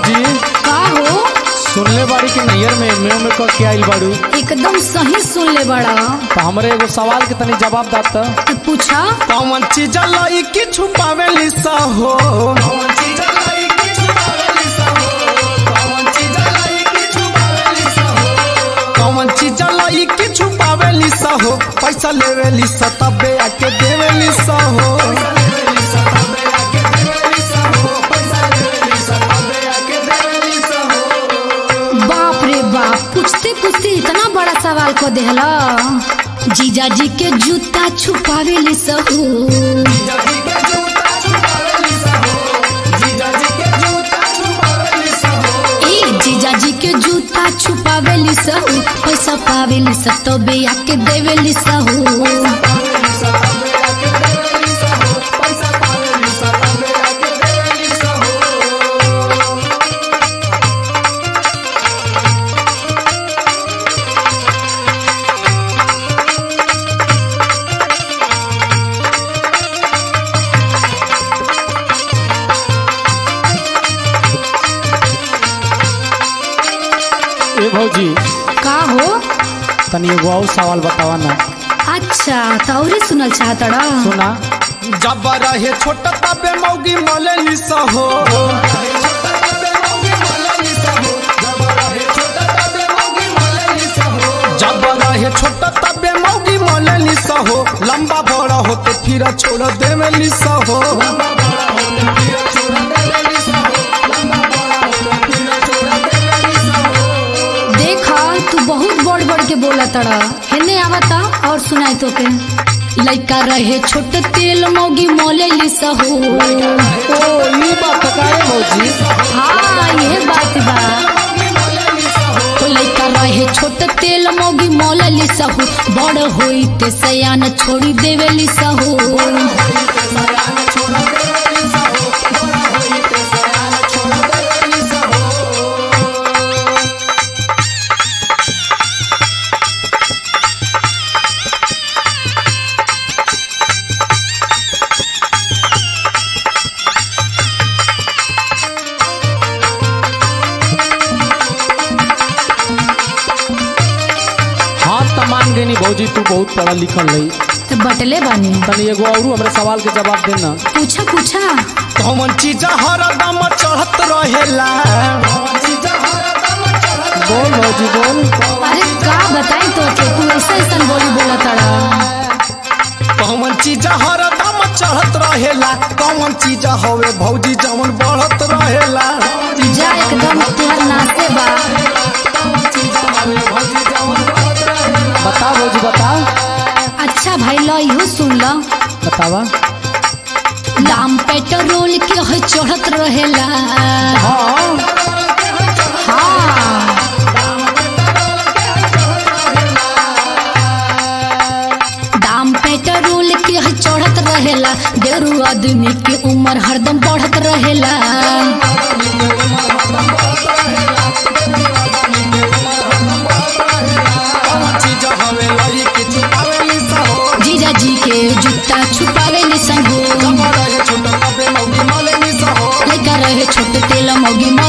भौजी का हो सुनले बाड़ी कि नैयर में मेव में क के आइल बाड़ू एकदम सही सुन ले बड़ा तो हमरे एगो सवाल के तनी जवाब दात तू पूछा कौन चीज लाई की छुपावेली सा हो कौन चीज लाई की छुपावेली सा हो पैसा लेवेली सा तबे आके देवेली सा हो बाप रे बाप पूछते पूछते इतना बड़ा सवाल को देहला जीजा जी के जूता छुपावे ली सहू ए जीजा जी के जूता छुपावे ली सहू पैसा पावे ली सब तो बेया के देवे ली सहू ए भौजी का हो तनी एगो और सवाल बतावा ना अच्छा तौरी सुनल चाहतड़ा सुना जब रहे छोटा तबे मौगी मलेली सा हो जब रहे छोटा तबे मौगी मलेली सा हो लंबा बड़ा होते फिर छोड़ देवेली सा हो देखा तू बहुत बड़ बड़ के बोला तड़ा हेने आवता और सुनाई तो के लइका रहे छोटे तेल मोगी मोले ली सहू ओ ये बात काहे भौजी हाँ ये बात बा तो लइका रहे छोटे तेल मोगी मोले ली सहू बड़ होई ते सयान छोड़ी देवे ली सहू हाँ त मान गई भौजी तू बहुत पढ़ल लिखल रही तो बटले बानी तनी एगो और हमरे सवाल के जवाब देना पूछा पूछा कौन चीज हरदम चढ़त रहेला बोल भौजी बोल अरे का बताई तो के तू ऐसा ऐसा बोली बोला तड़ा कौन चीज हरदम चढ़त रहेला कौन चीज हवे भौजी जवन बढ़त रहेला जा एकदम तुहर नाचे बा बता भौजी बता अच्छा भाई लो इहो सुन लो बतावा दाम पेट्रोल के है चढ़त रहेला हाँ हाँ दाम पेट्रोल के है चढ़त रहेला गेरू आदमी के उम्र हरदम बढ़त रहेला चीज हवे लई के छुपावेली सा हो जीजा जी के जूता छुपावे ले संगो रहे छोटा तबे मौगी मलेली सा हो लेकर रहे छोटे तेल मोगी